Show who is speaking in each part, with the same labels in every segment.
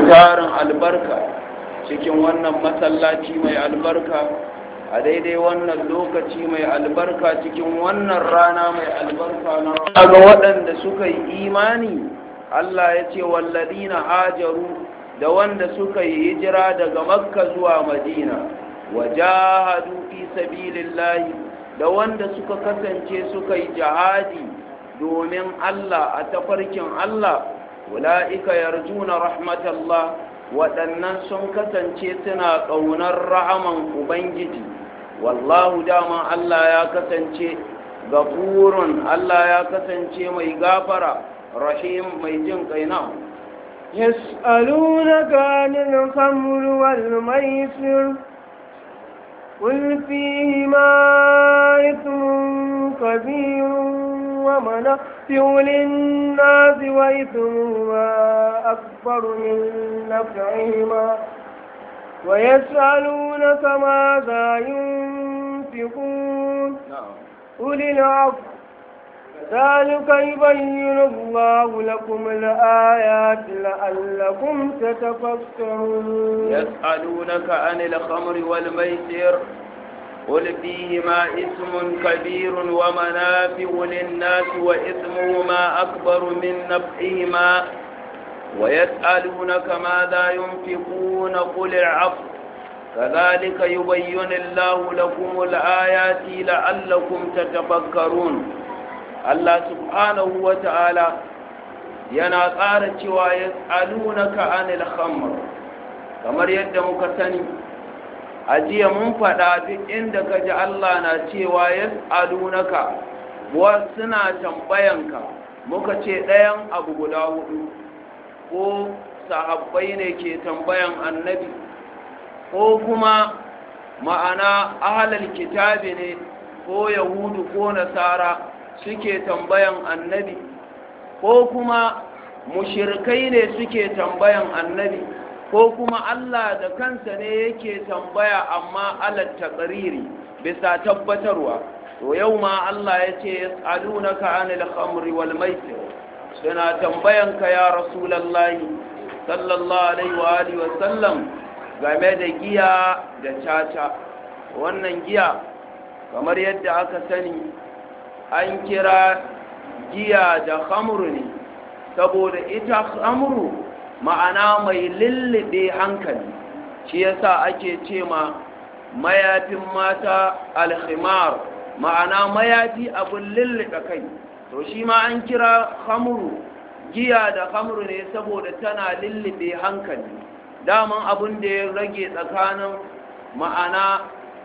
Speaker 1: tarin albarka cikin wannan masallaci mai albarka a daidai wannan lokaci mai albarka cikin wannan rana mai albarka na ga waɗanda suka yi imani Allah ya ce walladina hajaru da wanda suka yi hijira daga makka zuwa madina wajahadu fi sabilillahi da wanda suka kasance suka yi jihadi domin Allah a tafarkin Allah ula'ika yarjuna rahmatallah waɗannan sun kasance suna ƙaunar rahaman ubangiji wallahu dama Allah ya kasance gafurun Allah ya kasance mai gafara rahim mai jin kaina
Speaker 2: يسألونك عن الخمر والميسر قل فيهما إثم كبير ومنافع للناس وإثمهما أكبر من نفعهما ويسألونك ماذا ينفقون قل العفو كذلك يبين الله لكم الآيات لعلكم تتفكرون
Speaker 1: يسألونك عن الخمر والميسر قل فيهما اسم كبير ومنافع للناس وإثمهما أكبر من نفعهما ويسألونك ماذا ينفقون قل العفو كذلك يبين الله لكم الآيات لعلكم تتفكرون Allah subhanahu wa ta'ala yana ƙara cewa ya tsalunaka anil khamr kamar yadda muka sani a jiya mun faɗa duk inda ka ji Allah na cewa ya tsalunaka wa suna tambayanka muka ce ɗayan abu guda hudu ko sahabbai ne ke tambayan annabi ko kuma ma'ana ahalal kitabi ne ko yahudu ko nasara suke tambayan annabi ko kuma mushirkai ne suke tambayan annabi ko kuma Allah da kansa ne yake tambaya amma alat taqriri bisa tabbatarwa to yau ma Allah ya ce yas'alunaka anil khamri wal maisir suna tambayan ka ya rasulullahi sallallahu alaihi wa alihi wa sallam game da giya da caca wannan giya kamar yadda aka sani an kira giya da khamru ne saboda ita khamru ma'ana mai lullube hankali shi yasa ake ce ma mayafin mata alkhimar ma'ana mayafi abin lullube kai to shi ma an kira khamru giya da khamru ne saboda tana lullube hankali daman abin da ya rage tsakanin ma'ana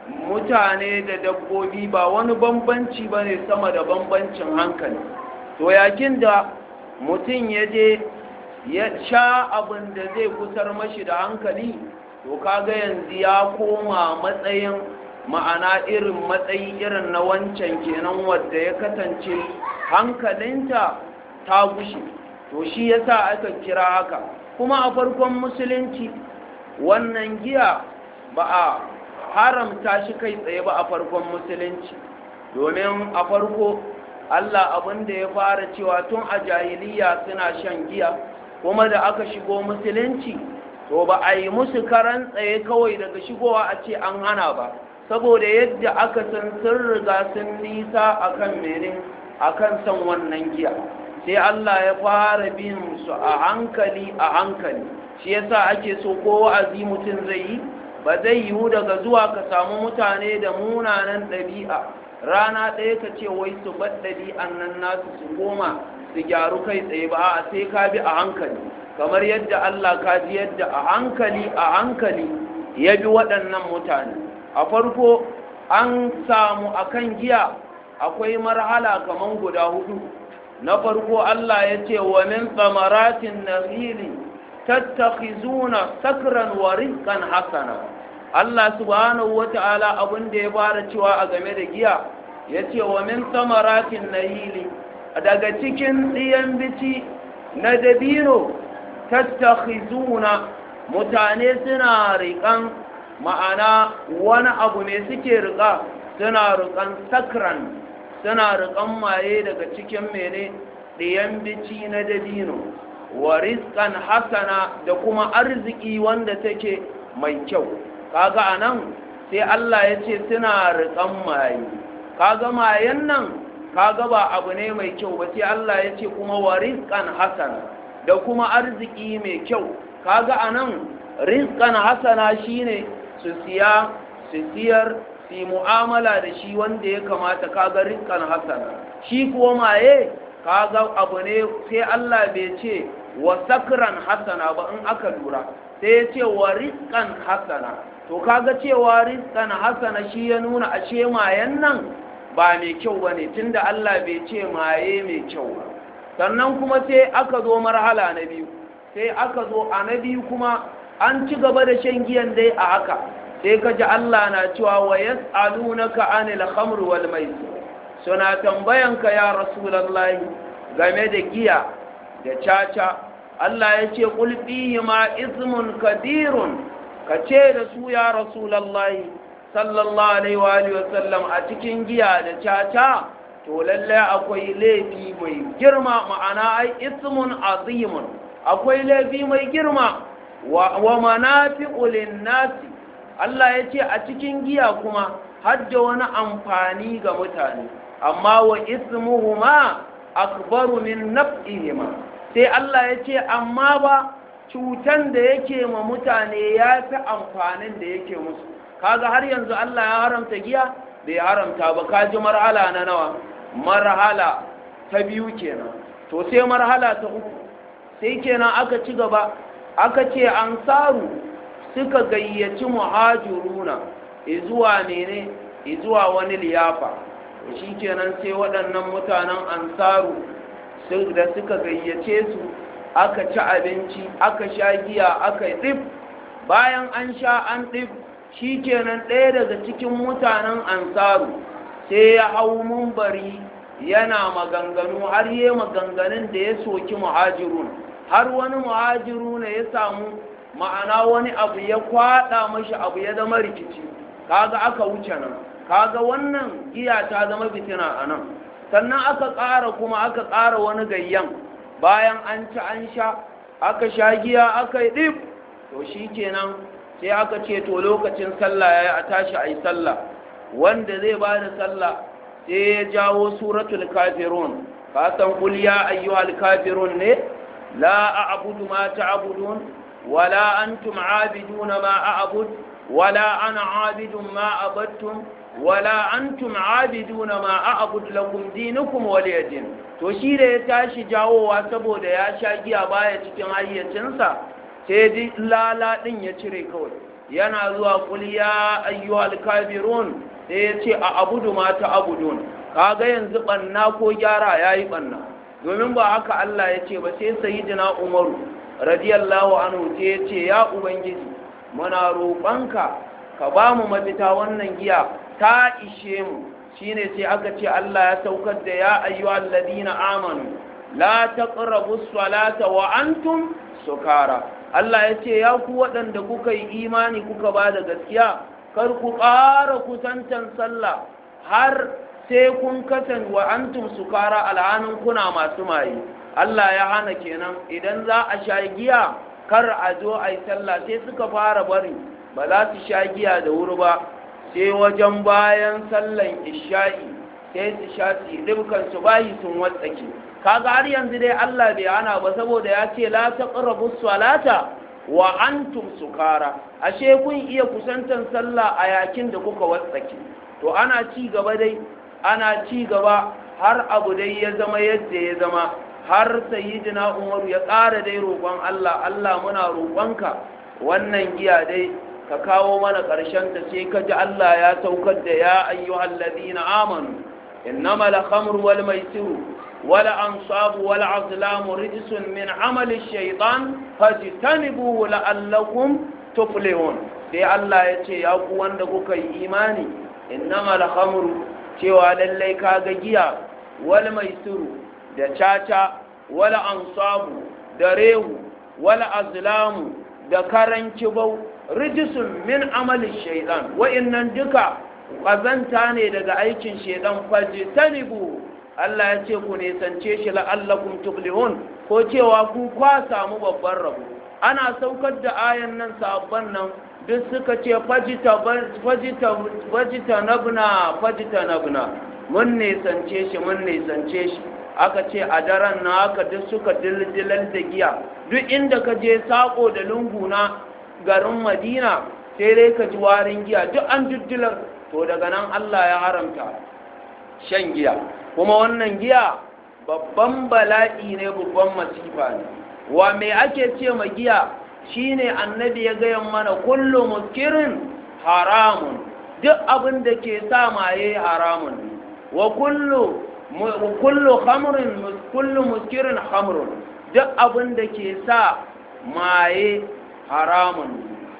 Speaker 1: mutane da dabbobi ba wani bambanci ba ne sama da bambancin hankali to yakin da mutum ya je ya sha abin da zai kusar mashi da hankali to kaga yanzu ya koma matsayin ma'ana irin matsayi irin na wancan kenan wadda ya kasance hankalinta ta gushe to shi yasa aka kira haka kuma a farkon musulunci wannan giya ba a haramta shi kai tsaye ba a farkon musulunci domin a farko Allah abin da ya fara cewa tun a jahiliya suna shan giya kuma da aka shigo musulunci to ba a yi musu karan tsaye kawai daga shigowa a ce an hana ba saboda yadda aka san sun riga sun nisa akan mene akan san wannan giya sai Allah ya fara bin su a hankali a hankali shi yasa ake so ko wa'azi mutum zai yi ba zai yiwu daga zuwa ka samu mutane da munanan ɗabi'a rana ɗaya ka ce wai su bar ɗabi'an nan nasu su goma su gyaru kai tsaye ba a sai ka bi a hankali kamar yadda Allah ka ji yadda a hankali a hankali ya bi waɗannan mutane a farko an samu akan giya akwai marhala kaman guda hudu na farko Allah ya ce wa min tsamaratin nahili tattakhizuna sakran wa rizqan hasana Allah subhanahu wata'ala abin da ya fara cewa a game da giya yace wa min tsamaratin nahili daga cikin ɗiyan bici na dabino tattakhizuna mutane suna riƙan ma'ana wani abu ne suke riƙa suna riƙan sakran suna riƙan maye daga cikin mene ɗiyan bici na dabino wa rizqan hasana da kuma arziki wanda take mai kyau kaga anan sai Allah ya ce suna riƙan maye kaga mayen nan kaga ba abu ne mai kyau ba sai Allah ya ce kuma wa rizqan hasana da kuma arziki mai kyau kaga anan rizqan hasana shine su siya su siyar su mu'amala da shi wanda ya kamata kaga rizqan hasana shi kuwa maye kaga abu ne sai Allah bai ce wa sakran hasana ba in aka lura sai ya ce wa rizqan hasana to kaga cewa rizqan hasana shi ya nuna ashe mayen nan ba mai kyau bane tunda Allah bai ce maye mai kyau ba sannan kuma sai aka zo marhala na biyu sai aka zo a na biyu kuma an ci gaba da shan giyan dai a haka sai ka ji Allah na cewa wa yas'alunaka anil khamr wal maisir suna tambayanka ya rasulullahi game da giya da caca Allah ya ce qul fihi ma ismun kadirun ka ce da su ya rasulullahi sallallahu alaihi wa alihi wasallam a cikin giya da caca to lalle akwai laifi mai girma ma'ana ai ismun azimun akwai laifi mai girma wa manafi'u lin-nasi Allah ya ce a cikin giya kuma hadda wani amfani ga mutane amma wa ismuhuma akbaru min naf'ihima sai Allah ya ce amma ba cutan da yake ma mutane ya fi amfanin da yake musu kaga har yanzu Allah ya haramta giya bai haramta ba kaji marhala na nawa marhala ta biyu kenan to sai marhala ta uku sai kenan aka ci gaba aka ce ansaru suka gayyaci muhajiruna izuwa ne izuwa wani liyafa shi kenan sai waɗannan mutanen ansaru da suka gayyace su aka ci abinci aka sha giya aka yi ɗif bayan an sha an ɗif shi kenan ɗaya daga cikin mutanen ansaru sai ya hau mumbari yana maganganu har yi maganganun da ya soki muhajirun har wani muhajiru ne ya samu ma'ana wani abu ya kwada mashi abu ya zama rikici kaga aka wuce nan kaga wannan giya ta zama fitina a nan sannan aka ƙara kuma aka ƙara wani gayyan bayan an ci an sha aka sha giya aka yi ɗif to shi kenan sai aka ce to lokacin sallah ya yi a tashi a yi sallah wanda zai ba da sallah sai ya jawo suratul kafirun ka san kul ya ayyuhal kafirun ne la a'budu ma ta'budun wala antum abiduna ma a'bud wala ana abidun ma abattum wala antum abiduna ma a'bud lakum dinukum waliyadin to shi da ya tashi jawowa saboda ya sha giya baya cikin hayyacinsa sai ji lala din ya cire kawai yana zuwa kul ya ayyuhal kafirun sai ya ce a abudu ma ta abudun kaga yanzu banna ko gyara yayi banna domin ba haka Allah ya ce ba sai sayyidina Umaru radiyallahu anhu sai ya ce ya ubangiji muna roƙonka ka ba mu mafita wannan giya ta ishe mu shine sai aka ce Allah ya saukar da ya ayyuhal ladina amanu la taqrabu salata wa antum sukara Allah ya ce ya ku waɗanda kuka yi imani kuka ba da gaskiya kar ku ƙara kusantan sallah har sai kun kasan wa antum sukara al'anin kuna masu maye Allah ya hana kenan idan za a sha giya kar a zo a yi sallah sai suka fara bari ba za su sha giya da wuri ba sai wajen bayan sallan isha'i sai su sha su ɗibkan su bayi sun watsake kaga har yanzu dai Allah bai hana ba saboda ya ce la taqrabu salata wa antum sukara ashe kun iya kusantan sallah a yakin da kuka watsake to ana ci gaba dai ana ci gaba har abu dai ya zama yadda ya zama har sayyidina umaru ya ƙara dai roƙon Allah Allah muna roƙonka wannan giya dai ka kawo mana ƙarshen ta sai ka ji Allah ya saukar da ya ayyuhal ladina amanu innamal khamru wal maisiru wal ansabu wal azlamu rijsun min amali shaytan fajtanibuhu la'allakum tuflihun sai Allah ya ce ya ku wanda kuka yi imani innamal khamru cewa lallai kaga giya wal maisiru da caca wal ansabu da rehu wal azlamu da karan kibau rijisun min amalin shaidan wa'innan duka ƙazanta ne daga aikin shaidan fajitanibu Allah ya ce ku nesance shi la'allakum tuflihun ko cewa ku kwa samu babban rabo ana saukar da ayan nan sabon nan duk suka ce fajita nabna fajita nabna mun nisance shi mun nisance shi aka ce a daren na haka duk suka dildilar da giya duk inda ka je sako da lungu na garin madina sai dai ka ji warin giya duk an diddilar to daga nan allah ya haramta shan giya kuma wannan giya babban bala'i ne babban masifa ne wa me ake ce ma giya shine annabi ya gaya mana kullu muskirin haramun duk abin da ke sa maye haramun ne wa kullu kullu khamrin kullu muskirin khamrun duk abin da ke sa maye haramun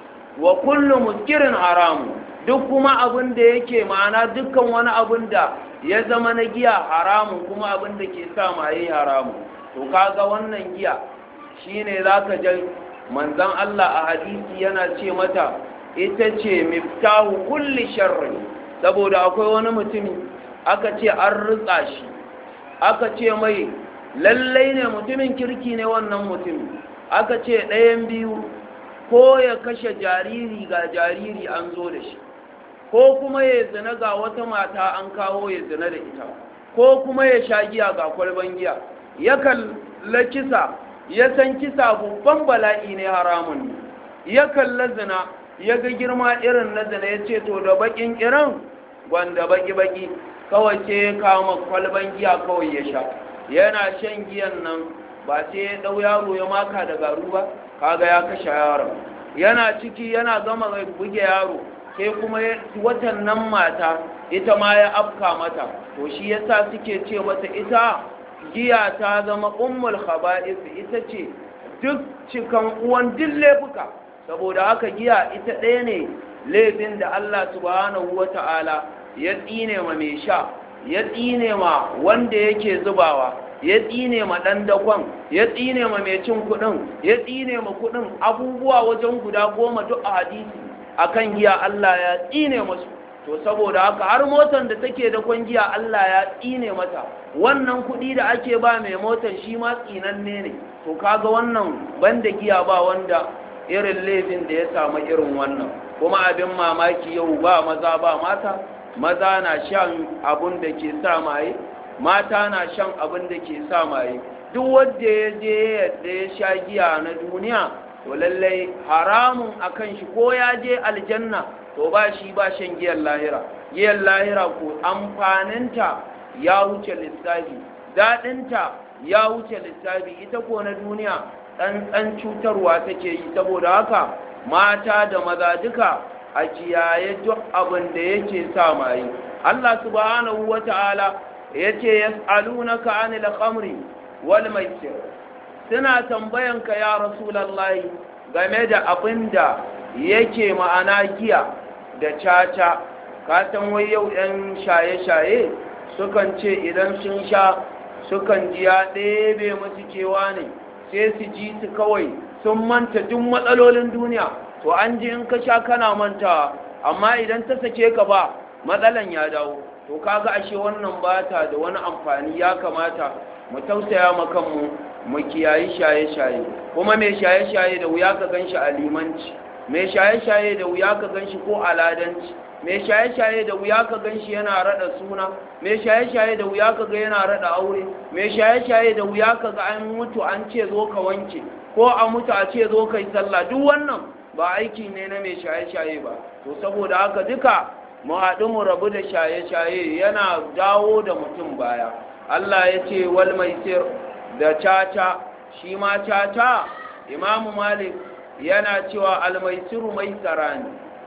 Speaker 1: wa kullu muskirin haramun duk kuma abin da yake ma'ana dukkan wani abin da ya zama na giya haramun kuma abin da ke sa maye haramun to kaga wannan giya shine zaka ji manzon Allah a hadisi yana ce mata ita ce miftahu kulli sharri saboda akwai wani mutumi aka ce an rutsa shi aka ce mai lallai ne mutumin kirki ne wannan mutumi aka ce ɗayan biyu ko ya kashe jariri ga jariri an zo da shi ko kuma ya zina ga wata mata an kawo ya zina da ita ko kuma ya sha giya ga kwalban giya ya kalla kisa ya san kisa babban bala'i ne haramun ne ya kalla zina ya ga girma irin na zina ya ce to da bakin kiran gwanda baki-baki kawai ce ya kama kwalban giya kawai ya sha yana shan giyan nan ba sai ya ɗau yaro ya maka da garu ba kaga ya kashe yaron yana ciki yana gama buge yaro sai kuma watan nan mata ita ma ya afka mata to shi yasa suke ce mata ita giya ta zama ummul khaba'is ita ce duk cikan uwan duk laifuka saboda haka giya ita ɗaya ne laifin da Allah subhanahu wata'ala ya tsine ma mai sha ya tsine ma wanda yake zubawa ya tsine ma ɗan dakon ya tsine ma mai cin kuɗin ya tsine ma kuɗin abubuwa wajen guda goma duk a hadisi akan giya Allah ya tsine masu to saboda haka har motar da take da giya Allah ya tsine mata wannan kuɗi da ake ba mai motar shi ma tsinanne ne to kaga wannan banda giya ba wanda irin laifin da ya samu irin wannan kuma abin mamaki yau ba maza ba mata maza na shan abun da ke sa maye mata na shan abun da ke sa maye duk wanda ya je yadda ya sha giya na duniya to lallai haramun akan shi ko ya je aljanna to ba shi ba shan giyan lahira giyan lahira ko amfaninta ya wuce lissafi daɗinta ya wuce lissafi ita ko na duniya ɗanɗan cutarwa take yi saboda haka mata da maza duka a kiyaye duk abin da yake sa maye Allah subhanahu wata'ala yace yas'alunaka 'anil khamri wal maisir suna tambayanka ya rasulullahi game da abin da yake ma'ana giya da caca ka san wai yau ɗan shaye-shaye sukan ce idan sun sha sukan ji ya ɗebe musu kewa ne sai su ji su kawai sun manta duk matsalolin duniya to an ji in ka sha kana mantawa amma idan ta sake ka ba matsalan ya dawo to kaga ashe wannan bata da wani amfani ya kamata mu tausaya ma kanmu mu kiyayi shaye-shaye kuma mai shaye-shaye da wuya ka ganshi a limanci mai shaye-shaye da wuya ka ganshi ko a ladanci mai shaye-shaye da wuya ka ganshi yana rada suna mai shaye-shaye da wuya ka ga yana rada aure mai shaye-shaye da wuya ka ga an mutu an ce zo ka wanke ko a mutu a ce zo ka yi sallah duk wannan ba aiki ne na mai shaye-shaye ba to saboda haka duka mu haɗu mu rabu da shaye-shaye yana dawo da mutum baya Allah ya ce wal maisir da caca shi ma caca imamu malik yana cewa almaisiru mai tsarani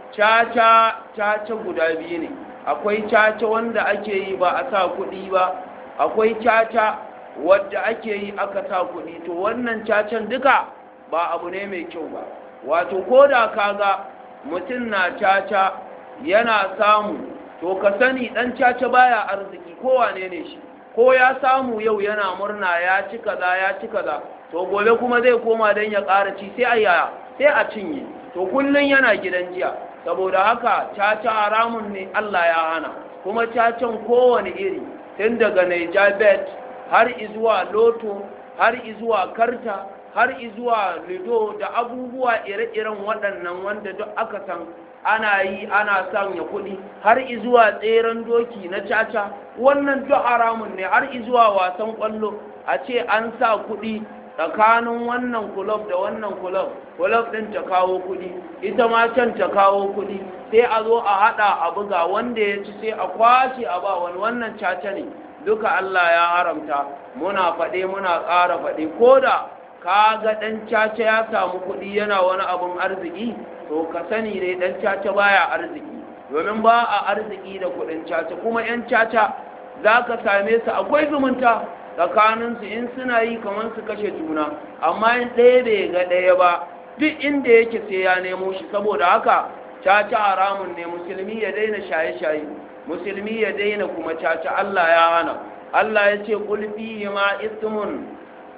Speaker 1: caca caca guda biyu ne akwai caca wanda ake yi ba a sa kuɗi ba akwai caca wadda ake yi aka sa kuɗi to wannan cacan duka ba abu ne mai kyau ba wato ko da kaga mutum na caca yana samu to ka sani ɗan caca baya arziki kowane ne shi ko ya samu yau yana murna ya ci kaza ya ci kaza to gobe kuma zai koma don ya ƙara ci sai a yaya sai a cinye to kullum yana gidan jiya saboda haka caca haramun ne Allah ya hana kuma cacan kowane iri tun daga Niger bet har izuwa loto har izuwa karta har izuwa lido da abubuwa ire-iren waɗannan wanda duk aka san ana yi ana sanya kuɗi har izuwa tseren doki na caca wannan duk haramun ne har izuwa wasan ƙwallo a ce an sa kuɗi tsakanin wannan kulob da wannan kulob kulob ɗin ta kawo kuɗi ita ma can ta kawo kuɗi sai a zo a haɗa a buga wanda ya ci sai a kwashe a ba wani wannan caca ne duka Allah ya haramta muna faɗe muna ƙara faɗe ko da ka ga ɗan caca ya samu kuɗi yana wani abin arziki to ka sani dai ɗan caca baya arziki domin ba a arziki da kuɗin caca kuma 'yan caca za ka same su akwai zumunta tsakaninsu in suna yi kamar su kashe juna amma in ɗaya bai ga ɗaya ba duk inda yake sai ya nemo shi saboda haka caca haramun ne musulmi ya daina shaye-shaye musulmi ya daina kuma caca Allah ya hana Allah ya ce kulfi ma ismun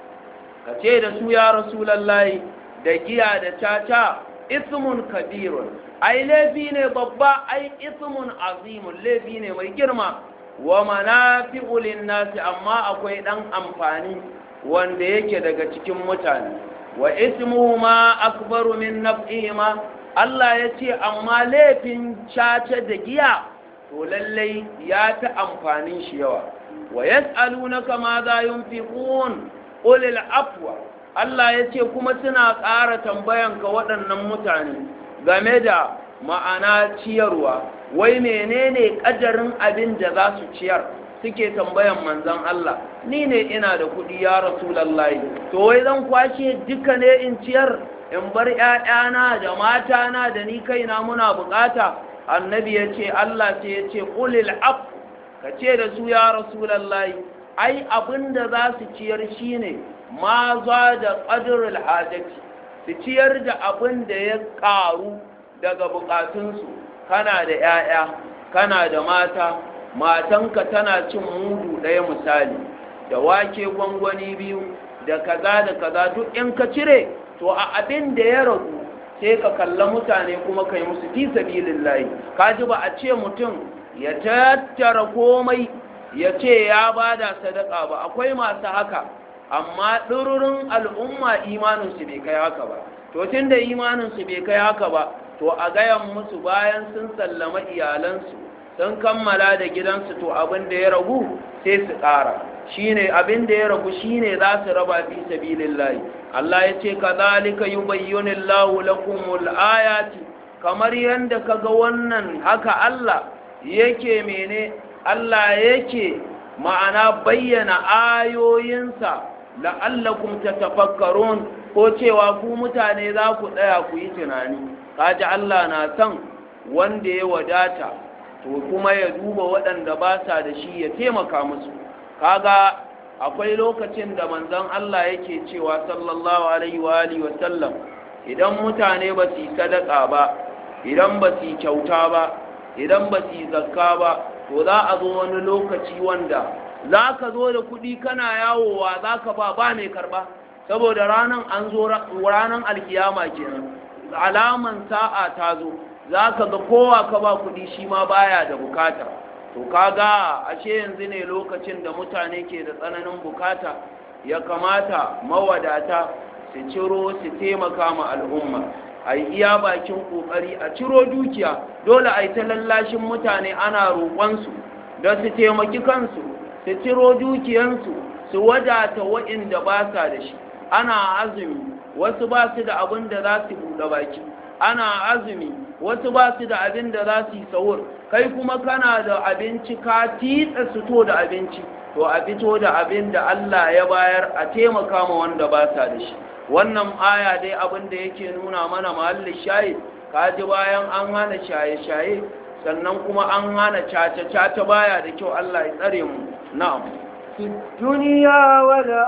Speaker 1: ka ce da su ya rasulallahi da giya da caca ismun kabirun ai laifi ne babba ai ismun azimun laifi ne mai girma wa manafi'u nasi amma akwai dan amfani wanda yake daga cikin mutane wa ismuhuma akbaru min naf'ihima Allah ya ce amma laifin caca da giya to lallai ya ta amfanin shi yawa wa yas'alunaka ma za yunfiqun qul afwa Allah ya ce kuma suna ƙara tambayanka waɗannan mutane game da ma'ana ciyarwa wai menene ƙadarin abin da za su ciyar suke tambayan manzan Allah ni ne ina da kuɗi ya rasulallahi to wai zan kwashe duka ne in ciyar in bar ‘ya'yana da matana da ni kaina muna bukata annabi ya ce Allah ce ya ce ƙulil af ka ce da su ya rasulallahi ai abin da za su ciyar shine ma za da ƙadirul hajjaci su ciyar da abin da ya ƙaru daga bukatunsu kana da 'ya'ya kana da mata matanka tana cin mudu ɗaya misali da wake gwangwani biyu da kaza da kaza duk in ka cire to a abin da ya ragu sai ka kalla mutane kuma kai musu fi sabilillahi kaji ba a ce mutum ya tattara komai ya ce ya bada sadaka ba akwai masu haka amma ɗururin al'umma imaninsu bai kai haka ba to tun da imaninsu bai kai haka ba to a gayan musu bayan sun sallama iyalansu sun kammala da gidansu to abin da ya ragu sai su ƙara shine abin da ya ragu shine za su raba fi sabilillahi Allah ya ce kadhalika yubayyinu Allahu lakumul ayati kamar yanda kaga wannan haka Allah yake mene Allah yake ma'ana bayyana ayoyinsa la'allakum tatafakkarun ko cewa ku mutane za ku tsaya ku yi tunani kaji Allah na san wanda ya wadata to kuma ya duba waɗanda ba sa da shi ya taimaka musu kaga akwai lokacin da manzon Allah yake cewa sallallahu alaihi wa alihi wa sallam idan mutane ba su yi sadaka ba idan ba su yi kyauta ba idan ba su yi zakka ba to za a zo wani lokaci wanda za ka zo da kuɗi kana yawowa za ka ba ba mai karɓa saboda ranar an zo ranar alkiyama kenan alaman sa'a ta zo za ka ga kowa ka ba kuɗi shi ma baya da bukata to kaga ashe yanzu ne lokacin da mutane ke da tsananin bukata ya kamata mawadata su ciro su taimaka ma al'umma a yi iya bakin kokari a ciro dukiya dole a yi ta lallashin mutane ana roƙonsu da su taimaki kansu su ciro dukiyansu su wadata waɗanda ba sa da shi ana azumi wasu ba su da abin da za su buɗe baki ana azumi wasu ba su da abin da za su yi sahur kai kuma kana da abinci ka titsa su to da abinci to a fito da abin da Allah ya bayar a taimaka ma wanda ba sa da shi wannan aya dai abin da yake nuna mana mahallin shayi kaji bayan an hana shaye-shaye sannan kuma an hana cace-cace baya da kyau Allah ya tsare mu na'am
Speaker 2: في الدنيا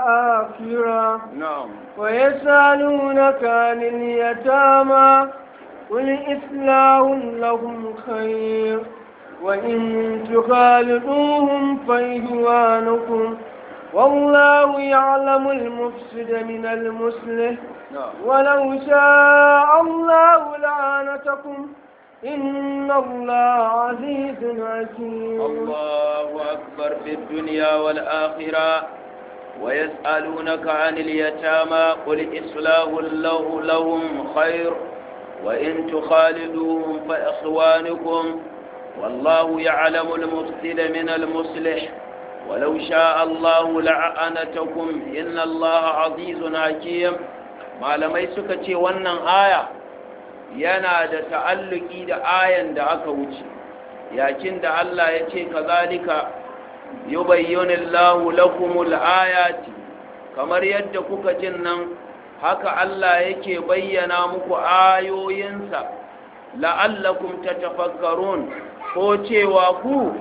Speaker 2: والآخرة
Speaker 1: na'am
Speaker 2: ويسألونك عن اليتامى قل إصلاح لهم خير وإن تخالطوهم فإخوانكم والله يعلم المفسد من المصلح
Speaker 1: na'am
Speaker 2: ولو شاء الله لعنتكم إن الله عزيز حكيم
Speaker 1: الله أكبر في الدنيا والآخرة ويسألونك عن اليتامى قل إصلاح له لهم خير وإن تخالدوهم فإخوانكم والله يعلم المفسد من المصلح ولو شاء الله لعنتكم إن الله عزيز حكيم malamai suka ce wannan aya yana da ta'alluki da ayan da aka wuce yakin da Allah ya ce kazalika yubayyinu Allahu lakumul ayati kamar yadda kuka jin nan haka Allah yake bayyana muku ayoyinsa la'allakum tatafakkarun ko cewa ku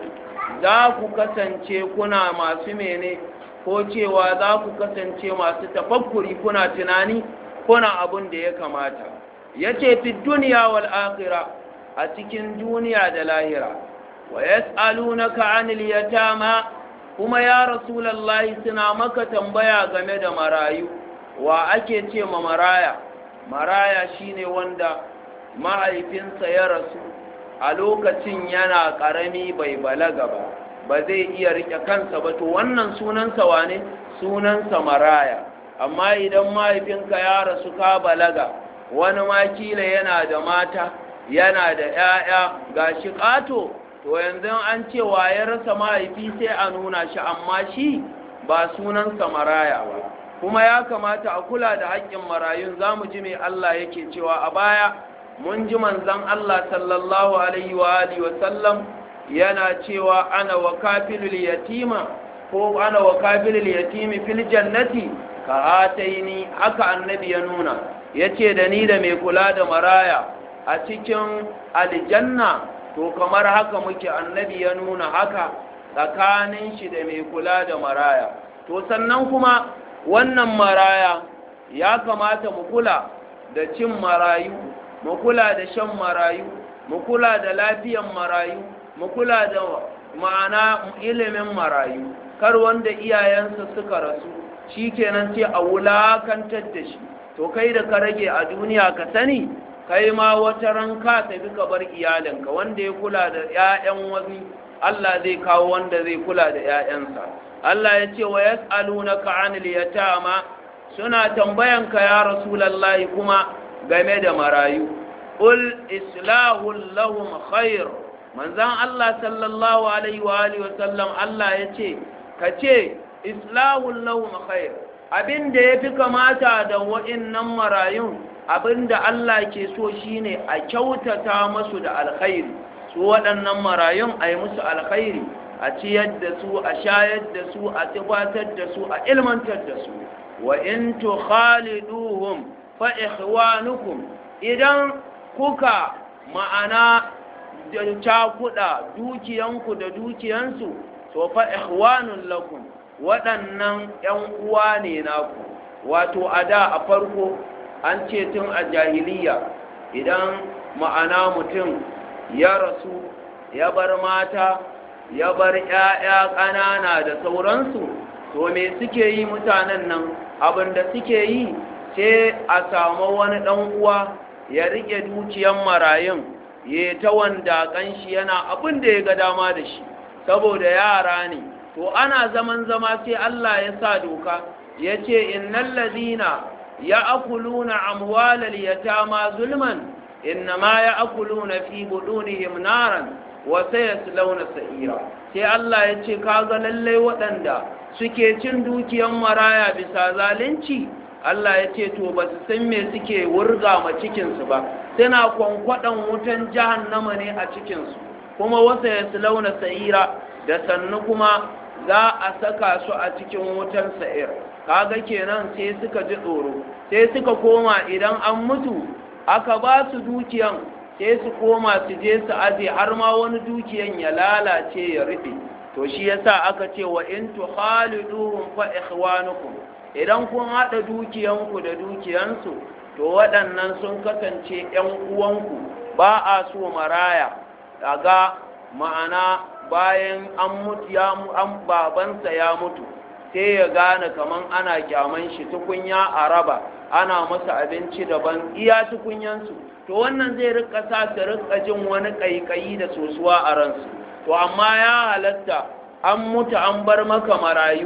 Speaker 1: za ku kasance kuna masu mene ko cewa za ku kasance masu tafakkuri kuna tunani kuna abun da ya kamata ya ce fi duniya wal akhira a cikin duniya da lahira wa yas'alunaka 'anil yatama kuma ya rasulullahi suna maka tambaya game da marayu wa ake ce ma maraya maraya shine wanda mahaifinsa ya rasu a lokacin yana ƙarami bai balaga ba ba zai iya rike kansa ba to wannan sunansa wane sunansa maraya amma idan mahaifinka ya rasu ka balaga wani makila yana da mata yana da 'ya'ya ga shi ƙato to yanzu an cewa ya rasa mahaifi sai a nuna shi amma shi ba sunansa maraya ba kuma ya kamata a kula da haƙƙin marayun za mu ji mai Allah yake cewa a baya mun ji manzan Allah sallallahu alaihi wa alihi wa sallam yana cewa ana wa kafilul yatima ko ana wa kafilul yatimi fil jannati ka hataini haka annabi ya nuna yace da ni da mai kula da maraya a cikin aljanna to kamar haka muke annabi ya nuna haka tsakanin shi da mai kula da maraya to sannan kuma wannan maraya ya kamata mu kula da cin marayu mu kula da shan marayu mu kula da lafiyan marayu mu kula da ma'ana ilimin marayu kar wanda iyayensa suka rasu shi kenan sai a wulakantar da shi to kai da ka rage a duniya ka sani kai ma wata ranka tafi ka bar iyalinka wanda ya kula da 'ya'yan wani Allah zai kawo wanda zai kula da 'ya'yansa Allah ya ce wa yas'alunaka 'anil yatama suna tambayanka ya rasulullahi kuma game da marayu ul islahu lahum khair manzan Allah sallallahu alaihi wa alihi wasallam Allah ya ce ka ce islahu lahum khair abinda yafi kamata da wa'innan marayun abinda Allah ke so shine a kyautata masu da alkhairi su waɗannan marayun a yi musu alkhairi a ciyar da su a shayar da su a tabbatar da su a ilmantar da su wa in tukhaliduhum fa ikhwanukum idan kuka ma'ana cakuɗa dukiyanku da dukiyansu to fa ikhwanun lakum waɗannan ‘yan uwa ne naku wato a da a farko an ce tun a jahiliya idan ma'ana mutum ya rasu ya bar mata ya bar ‘ya'ya ƙanana da sauransu to me suke yi mutanen nan abinda suke yi sai a samu wani ɗan uwa ya riƙe dukiyan marayun ya ta wanda shi yana abin da ya ga dama da shi saboda yara ne to ana zaman zama sai Allah ya sa doka ya ce innal ladina ya'kuluna amwalal yatama zulman innama ya'kuluna fi budunihim naran wa sayaslawna sa'ira sai Allah ya ce kaga lalle waɗanda suke cin dukiyan maraya bisa zalunci Allah ya ce to ba su san me suke wurga ma cikinsu ba suna kwankwaɗan wutan jahannama ne a cikinsu kuma wasa ya launa sa'ira da sannu kuma za a saka su a cikin wutan sa'ir kaga kenan sai suka ji tsoro sai suka koma idan an mutu aka ba su dukiyan sai su koma su je su aje har ma wani dukiyan ya lalace ya rufe to shi yasa aka ce wa in tukhaliduhum fa ikhwanukum idan kun haɗa dukiyanku da dukiyansu to waɗannan sun kasance ‘yan uwanku ba a so maraya daga ma'ana bayan an mutu ya an babansa ya mutu sai ya gane kaman ana kyaman shi tukunya a raba ana masa abinci daban iya tukunyansu to wannan zai rika sa su rika jin wani ƙaiƙayi da sosuwa a ransu to amma ya halatta an mutu an bar maka marayu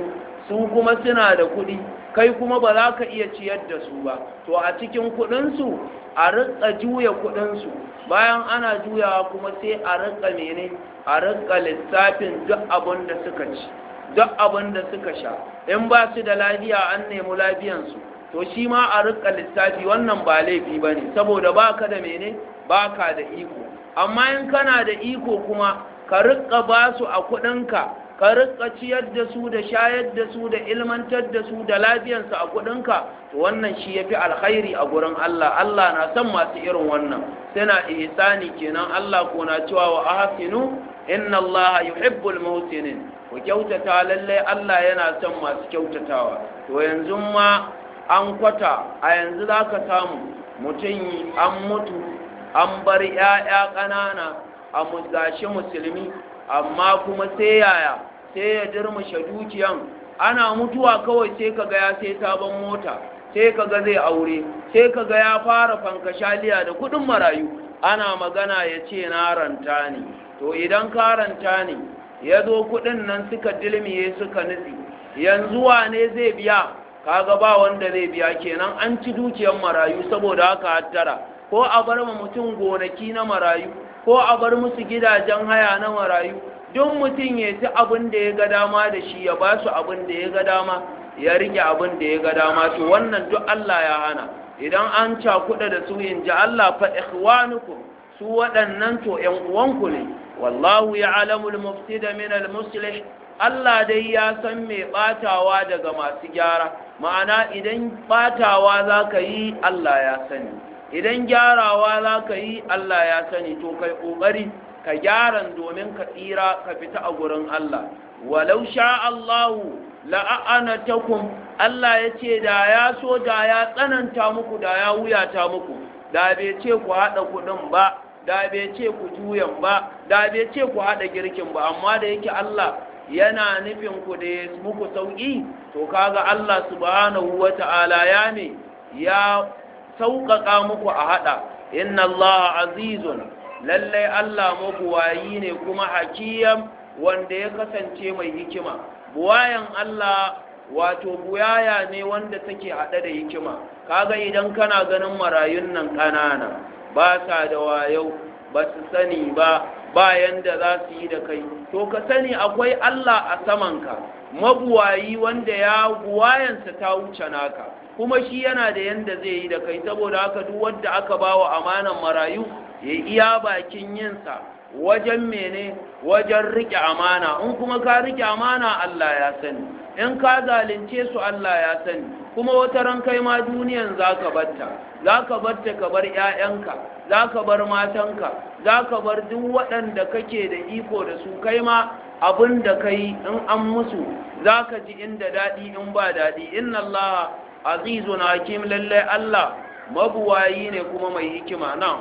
Speaker 1: su kuma suna da kuɗi kai kuma ba za ka iya ciyar da su ba to a cikin kuɗinsu a rika juya kuɗinsu bayan ana juyawa kuma sai a rika mene a rika lissafin duk abin da suka ci duk abin da suka sha in ba su da lafiya an nemi lafiyansu to shi ma a rika lissafi wannan ba laifi ba ne saboda ba ka da mene ba ka da iko amma in kana da iko kuma ka rika ba su a kuɗinka ka rika ciyar da su da shayar da su da ilmantar da su da lafiyansu a kuɗinka to wannan shi ya fi alkhairi a gurin Allah Allah na son masu irin wannan suna ihsani kenan Allah ko na cewa wa ahsinu inna Allah yuhibbul muhsinin ku kyautata lallai Allah yana son masu kyautatawa to yanzu ma an kwata a yanzu za ka samu mutum an mutu an bar 'ya'ya ƙanana a gashi musulmi amma kuma sai yaya sai ya dirmushe dukiyan ana mutuwa kawai sai ka ga ya sai sabon mota sai ka ga zai aure sai ka ga ya fara fankashaliya da kudin marayu ana magana ya ce na ranta ne to idan ka ranta ne ya zo kudin nan suka dilmiye suka nutsi yanzu wane zai biya kaga ba wanda zai biya kenan an ci dukiyar marayu saboda haka hattara ko a bar ma mutum gonaki na marayu ko a bar musu gidajen haya na marayu duk mutum ya ci abin da ya ga dama da shi ya ba su abin da ya ga dama ya rike abin da ya ga dama to wannan duk Allah ya hana idan an cakuɗa da su in ji Allah fa ikhwanukum su waɗannan to ƴan uwanku ne wallahu ya'lamu al-mufsida min al-muslih Allah dai ya san mai batawa daga masu gyara ma'ana idan batawa zaka yi Allah ya sani idan gyarawa zaka yi Allah ya sani to kai kokari ka gyaran domin ka tsira ka fita a gurin Allah walau sha Allahu la'anatakum Allah ya ce da ya so da ya tsananta muku da ya wuyata muku da bai ce ku haɗa kuɗin ba da bai ce ku juyan ba da bai ce ku haɗa girkin ba amma da yake Allah yana nufin ku da ya muku sauƙi to kaga Allah subhanahu wata'ala ya ne ya sauƙaƙa muku a haɗa inna Allah azizun lallai Allah mabuwayi ne kuma hakiyam wanda ya kasance mai hikima buwayan Allah wato buyaya ne wanda take haɗe da hikima kaga idan kana ganin marayun nan ƙanana ba sa da wayo ba su sani ba bayan da za su yi da kai to ka sani akwai Allah a samanka mabuwayi wanda ya buwayansa ta wuce naka kuma shi yana da yanda zai yi da kai saboda haka duk wanda aka bawa amanan marayu ya iya bakin yinsa wajen mene wajen rike amana in kuma ka rike amana Allah ya sani in ka zalunce su Allah ya sani kuma wata ran kai ma duniyan zaka batta zaka batta ka bar ƴaƴanka zaka bar matanka zaka bar duk waɗanda kake da iko da su kai ma abin da kai in an musu zaka ji inda daɗi in ba daɗi inna Allah azizun hakim lallai Allah mabuwayi ne kuma mai hikima na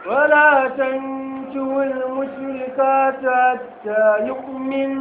Speaker 2: ولا تنكوا المشركات حتى يؤمن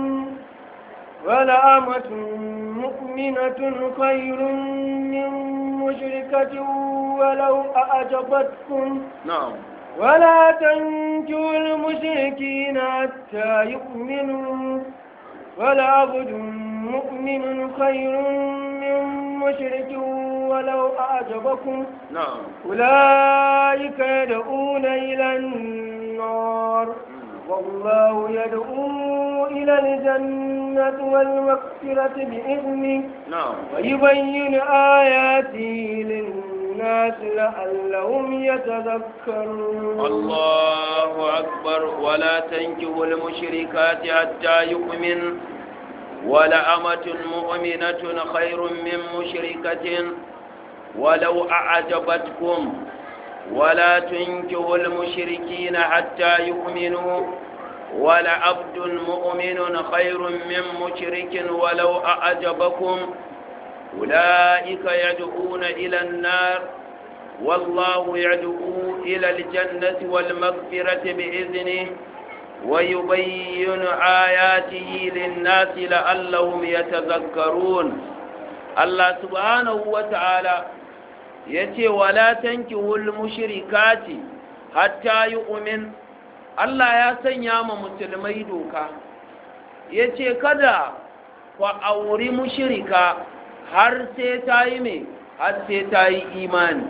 Speaker 2: ولأمة مؤمنة خير من مشركة ولو أعجبتكم
Speaker 1: نعم
Speaker 2: ولا تنكوا المشركين حتى يؤمنوا ولعبد مؤمن خير من مشرك ولو أعجبكم
Speaker 1: نعم
Speaker 2: أولئك يدعون إلى النار والله يدعو إلى الجنة والمغفرة بإذنه
Speaker 1: نعم
Speaker 2: ويبين آياته للناس لعلهم يتذكرون
Speaker 1: الله أكبر ولا تنكحوا المشركات حتى يؤمن ولأمة مؤمنة خير من مشركة ولو أعجبتكم ولا تنكحوا المشركين حتى يؤمنوا ولعبد مؤمن خير من مشرك ولو أعجبكم أولئك يدعون إلى النار والله يدعو إلى الجنة والمغفرة بإذنه ويبين آياته للناس لعلهم يتذكرون الله سبحانه وتعالى yace wala tankihul mushrikati hatta yu'min Allah ya sanya ma musulmai doka yace kada ku auri mushirika har sai ta yi mai har sai ta yi imani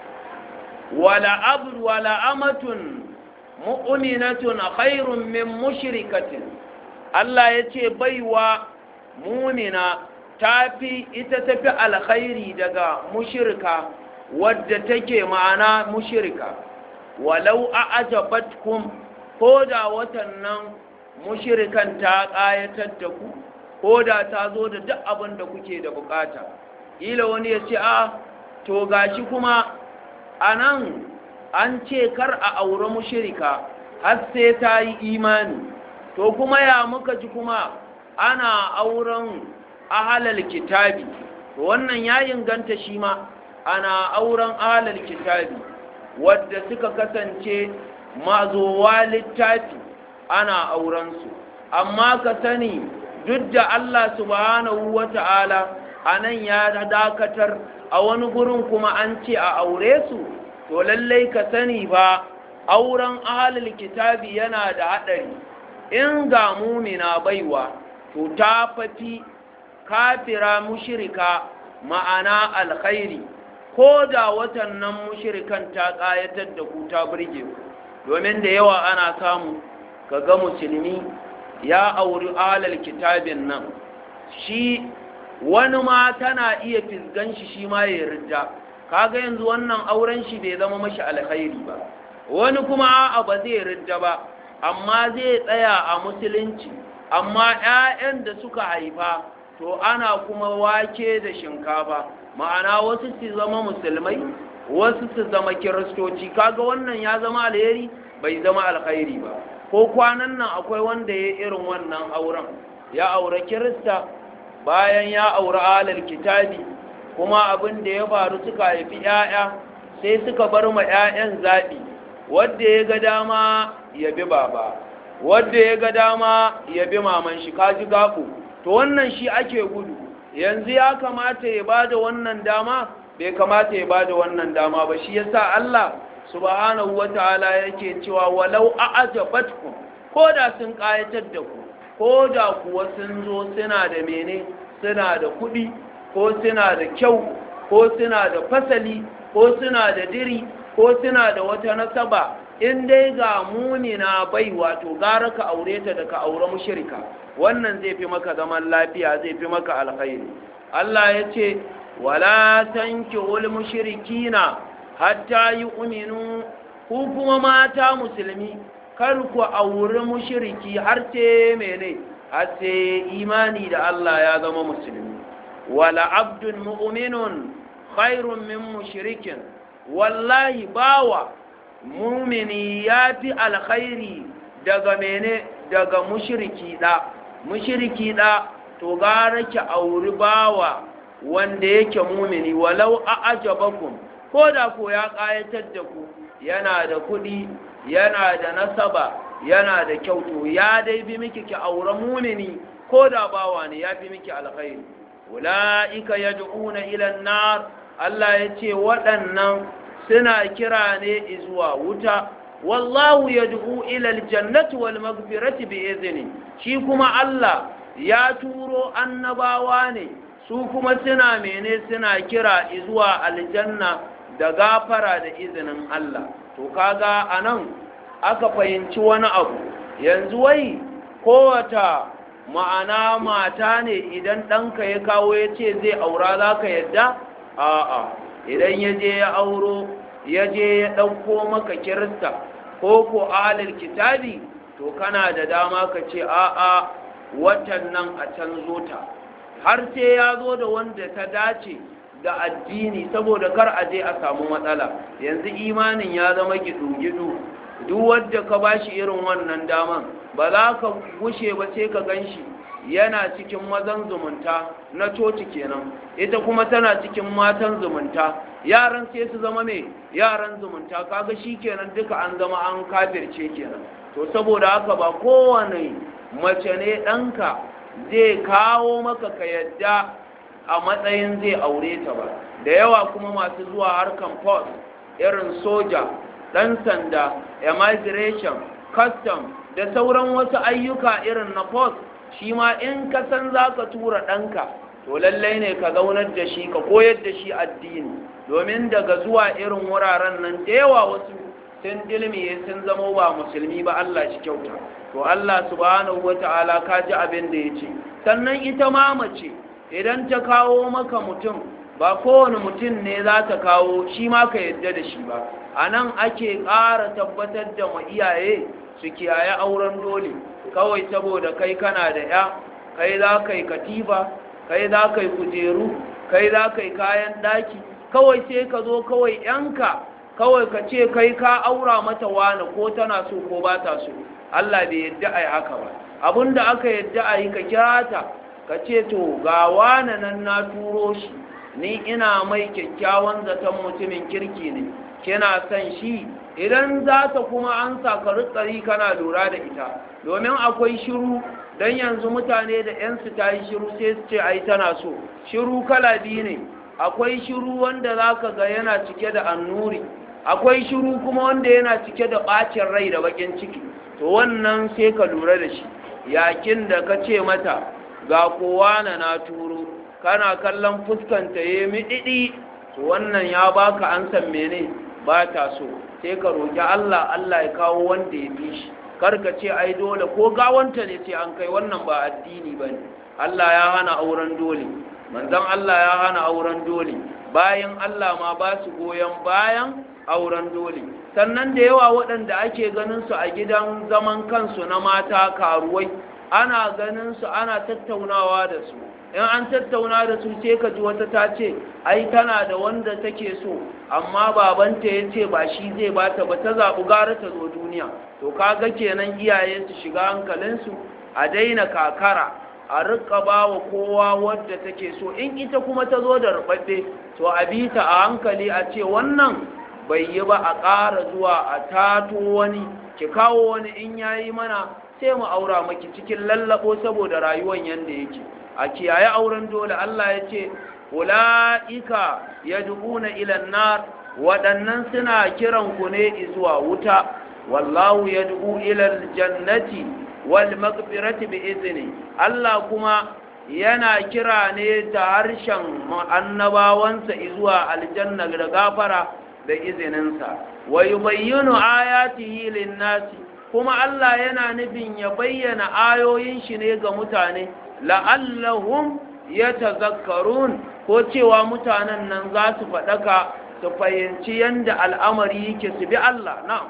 Speaker 1: wala abd wala amatun mu'minatun khairun min mushrikatin Allah ya ce baiwa mumina tafi ita tafi alkhairi daga mushrika wadda take ma'ana mushrika walau a ajabatkum ko da watan nan mushirikan ta ƙayatar da ku ko da ta zo da duk abin da kuke da bukata ila wani ya ce a to gashi kuma a nan an ce kar a aure mushirika har sai ta yi imani to kuma ya muka ji kuma ana auren ahalal kitabi to wannan ya inganta shi ma ana auren ahalal kitabi wadda suka kasance mazowa littafi ana aurensu amma ka sani duk da Allah subhanahu wa ta'ala a nan ya dakatar a wani gurin kuma an ce a aure su to lallai ka sani ba auren ahalul kitabi yana da haɗari in ga mumina baiwa to ta fafi kafira mushirika ma'ana alkhairi ko da watan nan mushirikan ta ƙayatar da ku ta burge ku domin da yawa ana samu ka ga musulmi ya auri alal kitabin nan shi wani ma tana iya fisgan shi shi ma ya ridda kaga yanzu wannan auren shi bai zama mashi alkhairi ba wani kuma a'a ba zai ridda ba amma zai tsaya a musulunci amma 'ya'yan da suka haifa to ana kuma wake da shinkafa ma'ana wasu su zama musulmai wasu su zama kiristoci kaga wannan ya zama alheri bai zama alkhairi ba ko kwanan nan akwai wanda ya irin wannan auren ya aure kirista bayan ya aure alal kitabi kuma abin da ya faru suka haifi 'ya'ya sai suka bar ma 'ya'yan zaɓi wadda ya ga dama ya bi baba wadda ya ga dama ya bi maman shi kaji gaɓo to wannan shi ake gudu yanzu ya kamata ya bada wannan dama bai kamata ya bada wannan dama ba shi yasa Allah subhanahu wataala yake cewa walau a'jabatkum ko da sun kayatar da ku ko da kuwa sun zo suna da mene suna da kuɗi ko suna da kyau ko suna da fasali ko suna da diri ko suna da wata nasaba in dai ga munina bai wato gara ka aure ta da ka aure mushrika wannan zai fi maka zaman lafiya zai fi maka alkhairi Allah ya ce wala tankihul mushrikina hatta yu'minu ku kuma mata musulmi kar ku aure mushriki har sai mene har sai imani da Allah ya zama musulmi wala abdun mu'minun khairun min mushrikin wallahi bawa mumini ya fi alkhairi daga mene daga mushiriki da mushiriki da to gara ki auri bawa wanda yake mumini walau a ajabakum ko da ko ya kayatar da ku yana da kuɗi yana da nasaba yana da kyautu ya dai bi miki ki aure mumini ko da bawa ne ya fi miki alkhairi ula'ika yad'una ila an-nar Allah ya ce waɗannan suna kira ne zuwa wuta wallahu yad'u ila aljannati wal maghfirati bi izni shi kuma Allah ya turo annabawa ne su kuma suna mene suna kira zuwa aljanna da gafara da izinin Allah to kaga anan aka fahimci wani abu yanzu wai kowata ma'ana mata ne idan ɗanka ya kawo ya ce zai aura za ka yadda a'a idan ya je ya auro ya je ya ɗauko maka kirista ko ko ahalar kitabi to kana da dama ka ce a'a watan nan a canzo ta har sai ya zo da wanda ta dace da addini saboda kar a je a samu matsala yanzu imanin ya zama gidu-gidu duk wadda ka bashi irin wannan daman ba za ka gushe ba sai ka gan shi yana cikin mazan zumunta na coci kenan ita kuma tana cikin matan zumunta yaran sai su zama mai yaran zumunta kaga shi kenan duka an zama an kafirce kenan to saboda haka ba kowane mace ne ɗanka zai kawo maka ka yadda a matsayin zai aure ta ba da yawa kuma masu zuwa harkan post irin soja ɗan sanda immigration custom da sauran wasu ayyuka irin na post shi ma in ka san za ka tura ɗanka to lallai ne ka zaunar da shi ka koyar da shi addini domin daga zuwa irin wuraren nan da yawa wasu sun dilmiye sun zama ba musulmi ba Allah shi kyauta to Allah subhanahu wata'ala ka ji abin da ya ce sannan ita ma mace idan ta kawo maka mutum ba kowane mutum ne za ta kawo shi ma ka yadda da shi ba a nan ake ƙara tabbatar da ma iyaye su kiyaye auren dole kawai saboda kai kana da ya kai za ka yi katifa kai za ka yi kujeru kai za ka yi kayan ɗaki kawai sai ka zo kawai yanka kawai ka ce kai ka aura mata wani ko tana so ko ba ta so Allah bai yadda a yi haka ba abinda aka yadda a yi ka kira ta ka ce to ga wani nan na turo shi ni ina mai kyakkyawan zaton mutumin kirki ne kina son shi idan za ta kuma an saka rikari kana lura da ita domin akwai shiru don yanzu mutane da 'yansu ta yi shiru sai su ce ai tana so shiru kala biyu ne akwai shiru wanda za ka ga yana cike da annuri akwai shiru kuma wanda yana cike da ɓacin rai da bakin ciki to wannan sai ka lura da shi yakin da ka ce mata ga kowa na na turo kana kallon fuskanta ya miɗiɗi to wannan ya baka an san mene ba ta so sai ka roƙi Allah Allah ya kawo wanda ya fi shi karka ce ai dole ko gawanta ne sai an kai wannan ba addini ba ne Allah ya hana auren dole manzon Allah ya hana auren dole bayan Allah ma ba su goyon bayan auren dole sannan da yawa waɗanda ake ganin su a gidan zaman kansu na mata karuwai ana ganin su ana tattaunawa da su in an tattauna da su sai ka ji wata ta ce ai tana da wanda take so amma babanta ya ce ba shi zai bata ba ta zaɓi gara ta zo duniya to kaga kenan iyaye su shiga hankalinsu a daina kakara a rika ba wa kowa wadda take so in ita kuma ta zo da rubabbe to a bi ta a hankali a ce wannan bai yi ba a ƙara zuwa a tato wani ki kawo wani in yayi mana sai mu aura maki cikin lallabo saboda rayuwan yanda yake a kiyaye auren dole Allah ya ce ula'ika yad'una ila nar waɗannan suna kiran ku ne zuwa wuta wallahu yad'u ila aljannati wal maghfirati bi izni Allah kuma yana kira ne ta harshen annabawansa zuwa aljanna da gafara da izininsa wa yubayyinu ayatihi lin-nasi kuma Allah yana nufin ya bayyana ayoyin shi ne ga mutane la'allahum yatazakkarun ko cewa mutanen nan za su faɗaka su fahimci yadda al'amari yake su bi Allah na'am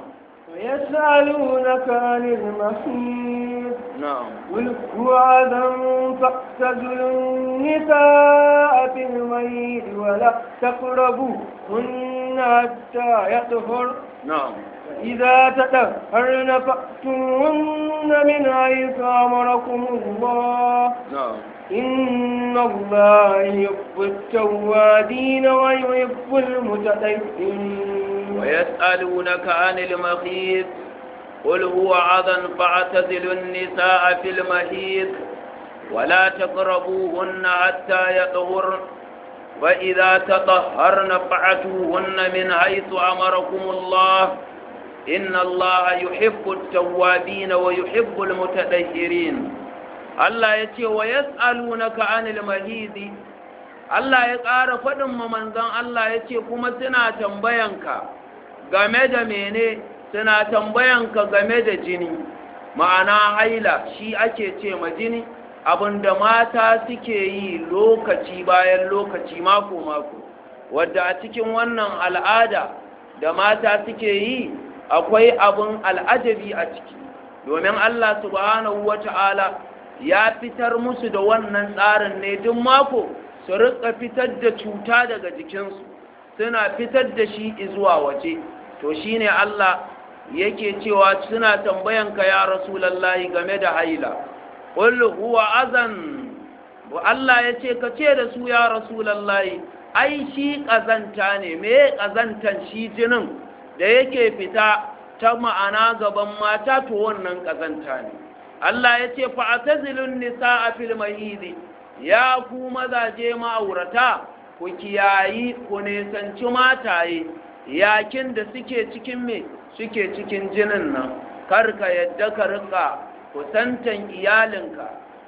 Speaker 2: ويسألونك عن المحيط
Speaker 1: na'am
Speaker 2: قل هو عدم فاقتزلوا النساء في الميت ولا تقربوهن حتى يطهر
Speaker 1: na'am
Speaker 2: فإذا تطهرن فأتوهن من حيث أمركم الله
Speaker 1: na'am
Speaker 2: إن الله يحب التوابين ويحب المتطهرين
Speaker 1: ويسألونك عن المخيط قل هو عذا فاعتزلوا النساء في المحيط ولا تقربوهن حتى يطهرن وإذا تطهرن فأتوهن من حيث أمركم الله إن الله يحب التوابين ويحب المتطهرين Allah ya ce wa yas'alunaka anil mahidi Allah ya ƙara faɗin ma manzon Allah ya ce kuma suna tambayanka game da mene suna tambayanka game da jini ma'ana haila shi ake ce ma jini abinda mata suke yi lokaci bayan lokaci mako mako wadda a cikin wannan al'ada da mata suke yi akwai abin al'ajabi a ciki domin Allah subhanahu wata'ala ya fitar musu da wannan tsarin ne duk mako su rika fitar da cuta daga jikinsu suna fitar da shi zuwa waje to shine Allah yake cewa suna tambayanka ya rasulallahi game da haila qul huwa azan Allah ya ce ka ce da su ya rasulallahi ai shi kazanta ne me kazantan shi jinin da yake fita ta ma'ana gaban mata to wannan kazanta ne Allah ya ce fa'atazilun nisa'a fil mahidi ya ku mazaje ma'aurata ku kiyayi ku nisanci mataye yakin da suke cikin me suke cikin jinin nan karka yadda ka rika kusantan iyalinka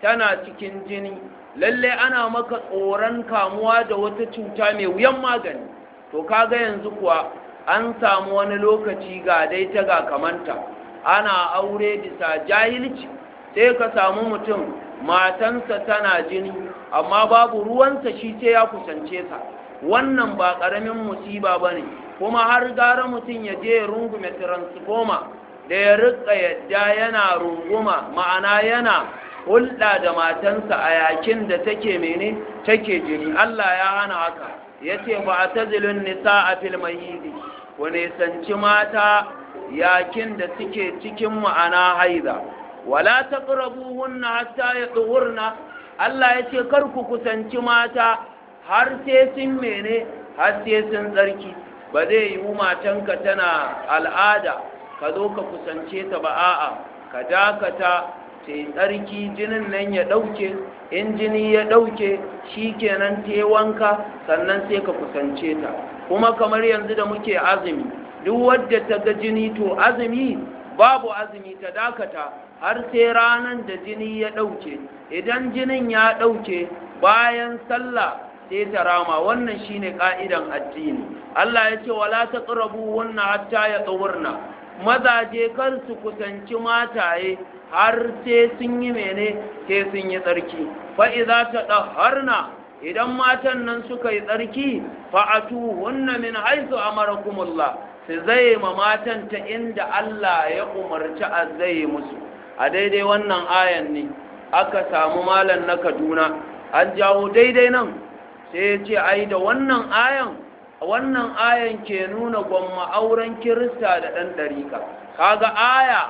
Speaker 1: tana cikin jini lalle ana maka tsoron kamuwa da wata cuta mai wuyan magani to kaga yanzu kuwa an samu wani lokaci ga dai ta ga kamanta ana aure bisa jahilci sai ka samu mutum matansa tana jini amma babu ruwansa shi sai ya kusance ta wannan ba ƙaramin musiba ba ne kuma har gara mutum ya je ya rungume transformer da ya rika yadda yana runguma ma'ana yana hulɗa da matansa a yakin da take mene take jini Allah ya hana haka ya ce ba a tazilin nisa a filmayidi ku nisanci mata yakin da suke cikin ma'ana haiza wala ta hunna hatta ya tsohurna Allah ya ce kar ku kusanci mata har sai sun mene har sai sun tsarki ba zai yi matanka tana al'ada ka zo ka kusance ta ba a'a ka dakata sai tsarki jinin nan ya ɗauke in jini ya ɗauke shi kenan ta wanka sannan sai ka kusance ta kuma kamar yanzu da muke azumi duk wadda ta ga jini to azumi babu azumi ta dakata har sai ranar da jini ya ɗauke idan jinin ya ɗauke bayan sallah sai ta rama wannan shine ka'idan addini Allah ya ce wala taqrabu wannan hatta ya tsawurna mazaje kar su kusanci mataye har sai sun yi mene sai sun yi tsarki fa idza tadahharna idan matan nan suka yi tsarki fa atuhunna min haythu amarakumullah su zai ma matan ta inda Allah ya umarci a zai musu a daidai wannan ayan ne aka samu malan na Kaduna an jawo daidai nan sai ya ce ai da wannan ayan wannan ayan ke nuna gwamma auren kirista da ɗan ɗarika kaga aya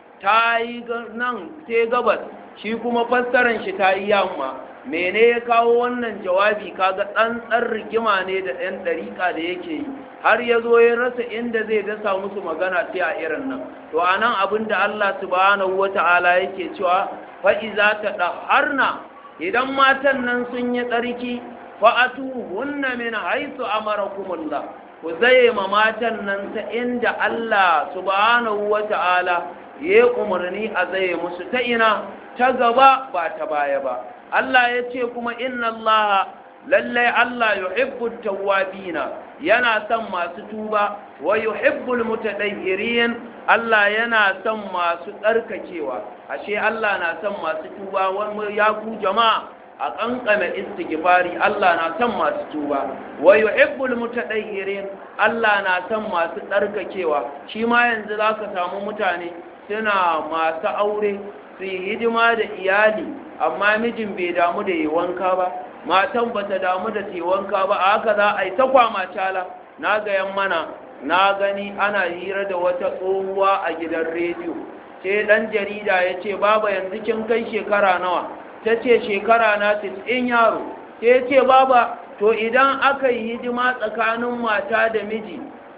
Speaker 1: ta yi nan sai gabas shi kuma fassaran shi ta yi yamma mene ya kawo wannan jawabi kaga tsantsar rigima ne da ɗan ɗarika da yake yi har ya zo ya rasa inda zai dasa musu magana sai a irin nan to a nan abin da Allah subhanahu wa ta'ala yake cewa fa'iza ta ɗaharna idan matan nan sun yi tsarki fa'atuhunna min haythu amarakumullah ku zaye ma matan nan ta inda Allah subhanahu wata'ala ya umarni a zaye musu ta ina ta gaba ba ta baya ba Allah ya ce kuma inna Allah lallai Allah yuhibbu tawwabina yana son masu tuba wa yuhibbul mutatahhirin Allah yana son masu tsarkakewa ashe Allah na son masu tuba wani ya ku jama'a a kankame istighfari Allah na son masu tuba wa yuhibbul mutatahhirin Allah na son masu tsarkakewa shi ma yanzu zaka samu mutane suna masu aure su yi hidima da iyali amma mijin bai damu da yi wanka ba matan bata damu da yi wanka ba a haka za a yi ta kwama cala na gayan mana na gani ana hira da wata tsohuwa a gidan rediyo sai dan jarida ya ce baba yanzu kin kai shekara nawa ta ce shekara na in yaro ta ce baba to idan aka yi hidima tsakanin mata da miji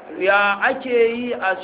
Speaker 1: ya ake yi a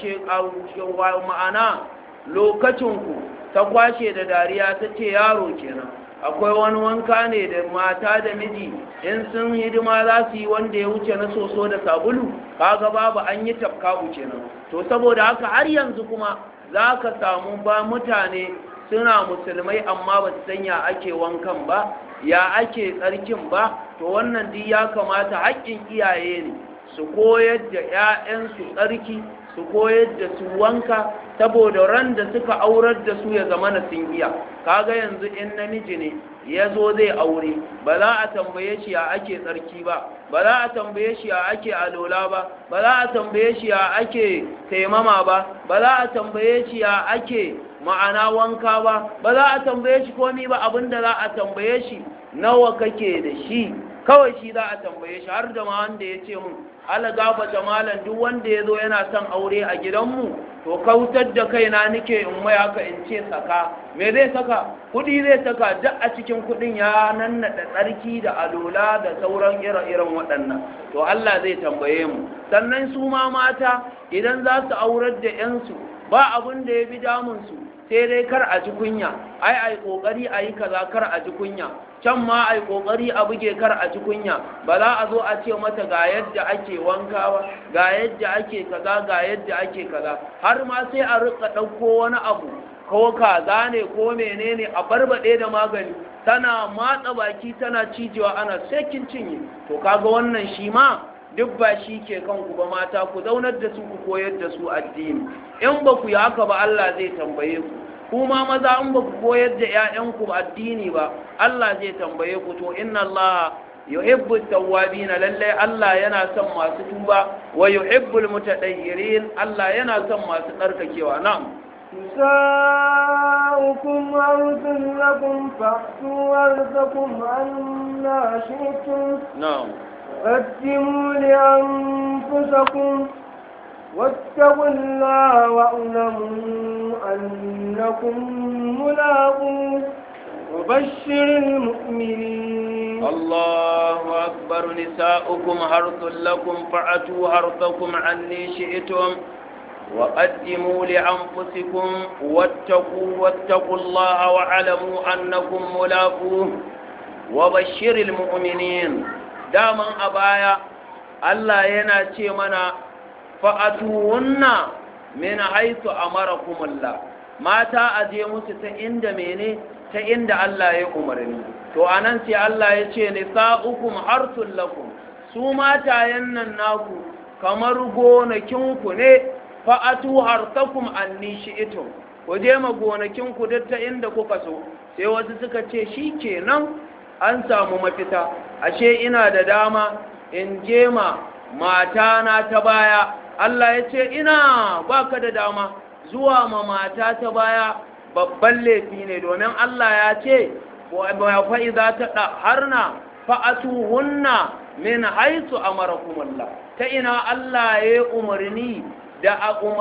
Speaker 1: ma'ana lokacinku ta kwashe da dariya ta ce yaro kenan akwai wani wanka ne da mata da miji in sun hidima za su yi wanda ya wuce na soso da sabulu kaga babu an yi tafkabu kenan to saboda haka har yanzu kuma za ka samu ba mutane suna musulmai amma ba su sanya ake wankan ba ya ake tsarkin ba to wannan duk ya kamata haƙƙin iyaye ne su koyar da 'ya'yansu tsarki su koyar da su wanka saboda ran da suka aurar da su ya zama na sun iya kaga yanzu in namiji ne ya zo zai aure ba za a tambaye shi ya ake tsarki ba ba za a tambaye shi ya ake alola ba ba za a tambaye shi ya ake taimama ba ba za a tambaye shi ya ake ma'ana wanka ba ba za a tambaye shi komi ba abinda za a tambaye shi nawa kake da shi kawai shi za a tambaye shi har da ma wanda ya ce mun ala gafata malam duk wanda ya zo yana son aure a gidanmu to kautar da kaina nike in mai haka in ce saka me zai saka kudi zai saka duk a cikin kudin ya nannaɗa tsarki da alola da sauran ire-iren waɗannan to Allah zai tambaye mu sannan su ma mata idan za su aurar da 'yansu ba abin da ya bi damunsu sai dai kar a ji kunya ai ai kokari a yi kaza kar a ji kunya can ma ai kokari a buge kar a ji kunya ba za a zo a ce mata ga yadda ake wankawa ga yadda ake kaza ga yadda ake kaza har ma sai a rika ɗauko wani abu ko kaza ne ko menene a barbaɗe da magani tana matsa baki tana cijewa ana sakin cinye to kaga wannan shi ma duk ba shi ke kanku ba mata ku zaunar da su ku koyar da su addini in ba ku yi haka ba Allah zai tambaye ku kuma maza in ba ku koyar da 'ya'yanku addini ba Allah zai tambaye ku to inna Allah yuhibbu tawwabina lalle Allah yana son masu tuba wa yuhibbul mutatahhirin Allah yana son masu tsarkakewa na'am
Speaker 2: نساؤكم عرض لكم فأتوا عرضكم عنا شئتم
Speaker 1: na'am
Speaker 2: قدموا لأنفسكم واتقوا الله واعلموا أنكم ملاقوه وبشر المؤمنين
Speaker 1: الله أكبر نساؤكم حرث لكم فأتوا حرثكم عني شئتم وقدموا لأنفسكم واتقوا واتقوا الله واعلموا أنكم ملاقوه وبشر المؤمنين داما أبايا الله يناتي منا فأتوهن من حيث أمركم الله mata a je musu ta inda mene ta inda Allah ya umarni to anan sai Allah ya ce nisa'ukum harsul lakum su matayen nan naku kamar gonakinku ne fa'atu harsakum anni shi'tum ku je ma gonakinku duk ta inda kuka so sai wasu suka ce shi kenan an samu mafita ashe ina da dama in je ma matana ta baya Allah ya ce ina baka da dama zuwa ma mata ta baya babban laifi ne domin Allah ya ce fa iza ta harna fa'atuhunna min haisu amarakumullah ta ina Allah ya umarni da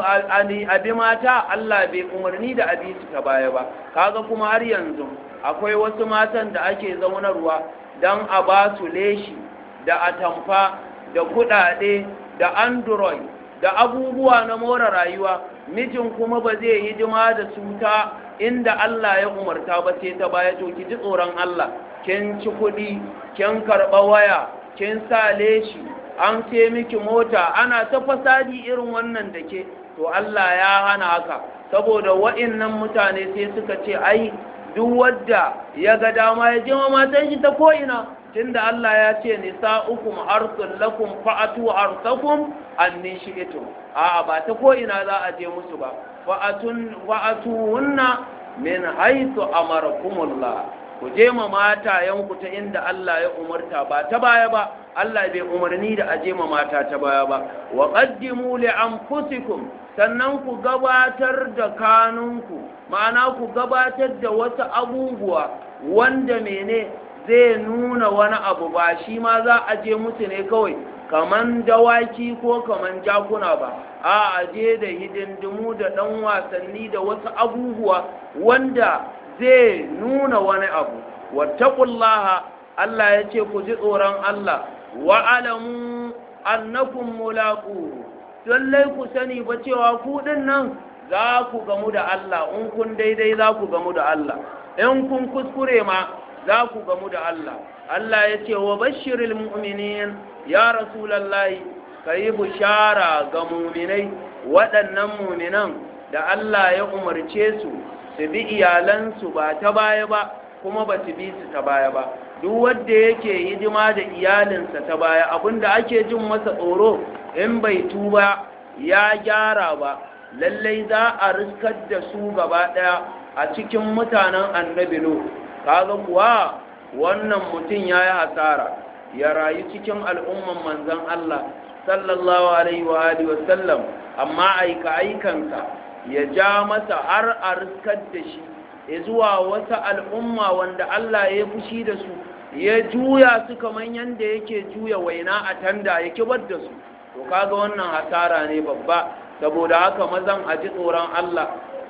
Speaker 1: abi mata Allah bai umarni da abi su ta baya ba kaga kuma har yanzu akwai wasu matan da ake zaunarwa don a ba su leshi da atamfa da kudade da android da abubuwa na more rayuwa mijin kuma ba zai yi hidima da su ta inda Allah ya umarta ba sai ta baya to ki ji tsoron Allah kin ci kuɗi kin karɓa waya kin sa leshi an ce miki mota ana ta fasadi irin wannan da ke to Allah ya hana haka saboda wa'innan mutane sai suka ce ai duk wadda ya ga dama ya je matan shi ta ko'ina tunda Allah ya ce nisa'ukum arsul lakum fa'atu arsakum anni shi'tum a'a ba ta ko'ina za a je musu ba fa'atun fa'atuhunna min haythu amarakumullah ku je ma matayenku ta inda Allah ya umarta ba ta baya ba Allah bai umarni da aje ma mata ta baya ba wa qaddimu li anfusikum sannan ku gabatar da kanunku ma'ana ku gabatar da wasu abubuwa wanda mene zai nuna wani abu ba shi ma za a je musu ne kawai kaman dawaki ko kaman jakuna ba a aje da hidindimu da ɗan wasanni da wasu abubuwa wanda zai nuna wani abu wattaqullaha Allah ya ce ku ji tsoron Allah wa alamu annakum mulaqu lallai ku sani ba cewa ku din nan za ku gamu da Allah in kun daidai za ku gamu da Allah in kun kuskure ma za ku gamu da Allah Allah ya ce wa bashiril mu'minin ya rasulallahi ka yi bishara ga muminai waɗannan muminan da Allah ya umarce su su bi iyalansu ba ta baya ba kuma ba su bi su ta baya ba duk wanda yake hidima da iyalinsa ta baya abinda ake jin masa tsoro in bai tuba ya gyara ba lallai za a riskar da su gaba ɗaya a cikin mutanen annabi lo kaga kuwa wannan mutum ya yi hasara ya rayu cikin al'umman manzan Allah sallallahu alaihi wa alihi wa sallam amma aika aikansa ya ja masa har a riskar da shi ya zuwa wata al'umma wanda Allah ya fushi da su ya juya su kamar yadda yake juya waina a tanda ya kibar da su to kaga wannan hasara ne babba saboda haka mazan a ji tsoron Allah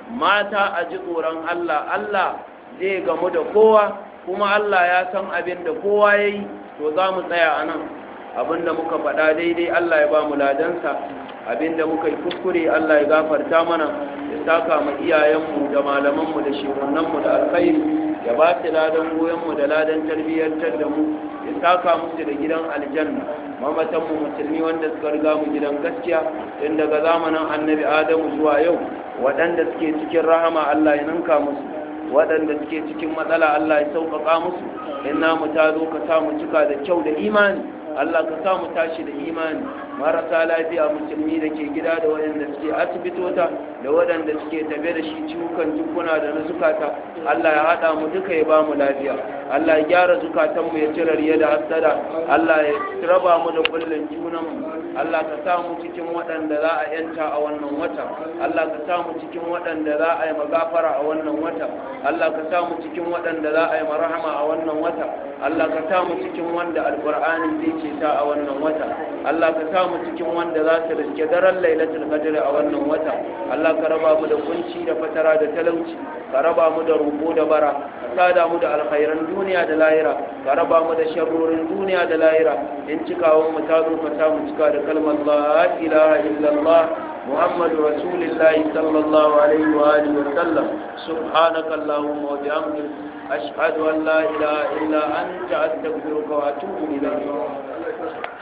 Speaker 1: mata a ji tsoron Allah Allah zai gamu da kowa kuma Allah ya san abin da kowa ya yi to za mu tsaya a nan abin da muka faɗa daidai Allah ya ba mu ladansa abin da muka yi kuskure Allah ya gafarta mana ya saka mu iyayenmu da malamanmu da shehunanmu da alkhairi ya ba su ladan goyonmu da ladan tarbiyyantar da mu ya saka musu da gidan aljanna mamatanmu musulmi wanda suka riga mu gidan gaskiya tun daga zamanin annabi adamu zuwa yau waɗanda suke cikin rahama Allah ya ninka musu waɗanda suke cikin matsala Allah ya sauƙaƙa musu in namu ta zo ka samu cika da kyau da imani Allah ka samu tashi da imani marasa lafiya musulmi da ke gida da waɗanda suke asibitota da waɗanda suke tafe da shi ciwukan jikuna da na zukata Allah ya haɗa mu duka ya ba mu lafiya Allah ya gyara zukatanmu ya cire riya da hasada Allah ya raba mu da kullun junanmu Allah ka sa mu cikin waɗanda za a yanta a wannan wata Allah ka sa mu cikin waɗanda za a yi magafara a wannan wata Allah ka sa mu cikin waɗanda za a yi marhama a wannan wata Allah ka sa mu cikin wanda alqur'ani zai ce ta a wannan wata Allah ka sa mu cikin wanda za su riske daren lailatul qadr a wannan wata Allah ka raba mu da kunci da fatara da talauci ka raba mu da roƙo da bara ka sada mu da alkhairan duniya da lahira ka raba mu da sharrorin duniya da lahira in cikawan mu ta zo ka samu cika da kalmar la ilaha illallah محمد رسول الله صلى الله عليه وآله وسلم سبحانك اللهم وبحمدك أشهد أن لا إله إلا أنت أستغفرك وأتوب إليك